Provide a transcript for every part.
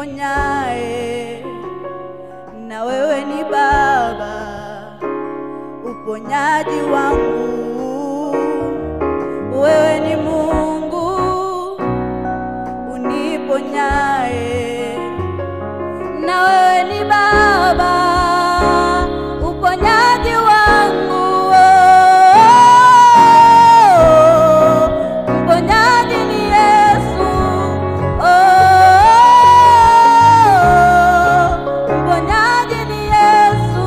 uniponyae, na wewe ni Baba, uponyaji wangu. Wewe ni Mungu uniponyae, na wewe ni Baba, uponyaji wangu. Mponyaji ni Yesu, oh, mponyaji ni Yesu,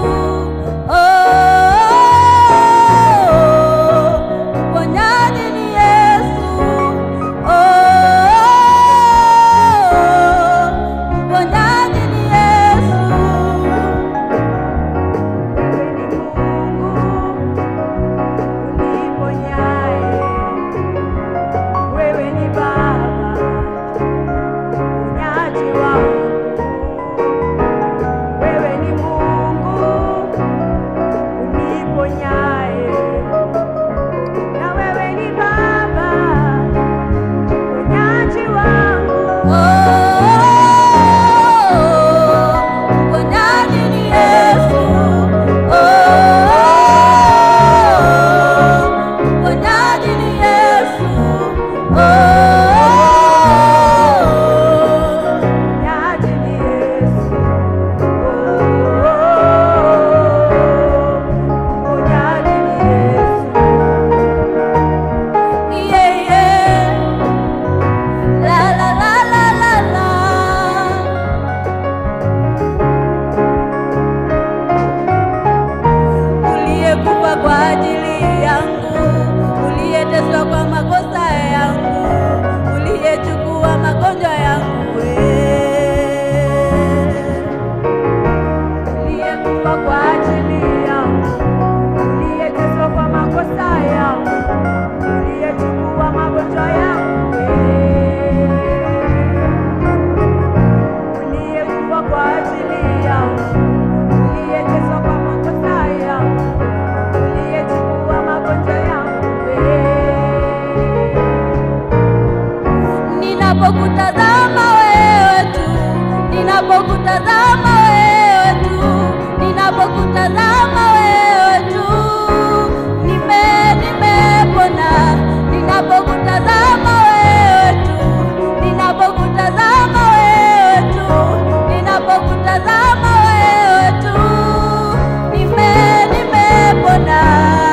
oh, mponyaji ni Yesu, oh, mponyaji ni Yesu. Wewe ni Mungu uniponyaye, wewe ni Baba unyaji wangu, wewe ni Mungu uniponyaye, na wewe ni Baba unyaji wangu. Mponyaji ni Yesu, mponyaji ni Yesu, mponyaji ni Yesu, mponyaji ni Yesu. Yeah, yeah. La la la la la la. Uliyekufa kwa ajili yangu, uliyeteswa kwa makosa yangu, uliyechukua magonjwa yangu wewe. Uliyekufa kwa ajili yangu, uliyeteswa kwa makosa yangu, uliyechukua magonjwa yangu wewe. Uliyekufa kwa ajili yangu, uliyeteswa kwa makosa yangu, uliyechukua magonjwa yangu wewe. Ninapokutazama wewe tu, ninapokutazama wewe tu, ninapokutazama wewe tu, nime nimepona. Ninapokutazama wewe tu, ninapokutazama wewe tu, ninapokutazama wewe tu, nime nimepona.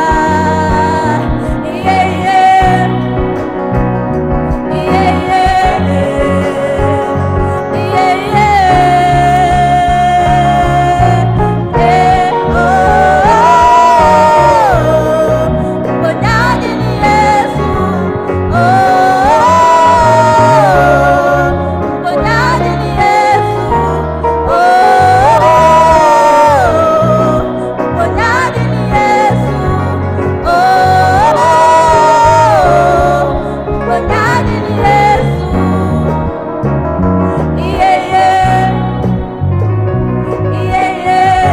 Yeah, yeah. Yeah, yeah, yeah, yeah, yeah, oh, mponyaji ni Yesu, oh, mponyaji ni Yesu, oh, mponyaji ni Yesu, oh, mponyaji ni Yesu. Yeah, yeah. Yeah, yeah.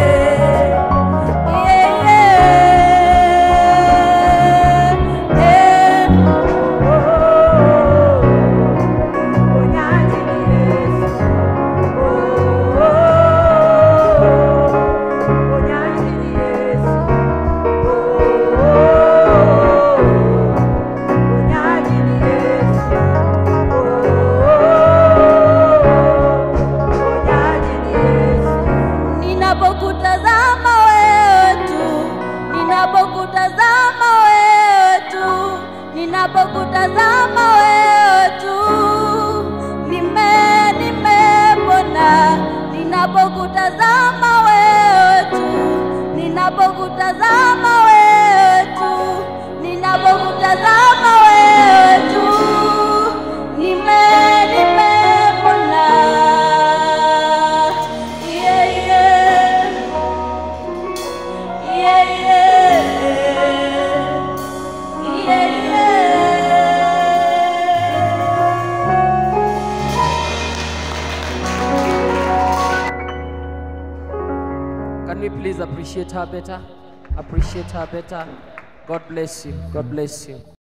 Yeah, yeah. Yeah. Mponyaji ni Yesu. Mponyaji ni Yesu. Mponyaji ni Yesu. Mponyaji ni Yesu. Ninapokutazama wewe tu, ninapokutazama wewe tu, ninapokutazama wewe tu, nime nimepona. Ninapokutazama wewe tu, ninapokutazama wewe tu, ninapokutazama wewe tu, nime nimepona. Yeah, yeah. Yeah, yeah. Yeah, yeah. Can we please appreciate her better? Appreciate her better. God bless you. God bless you.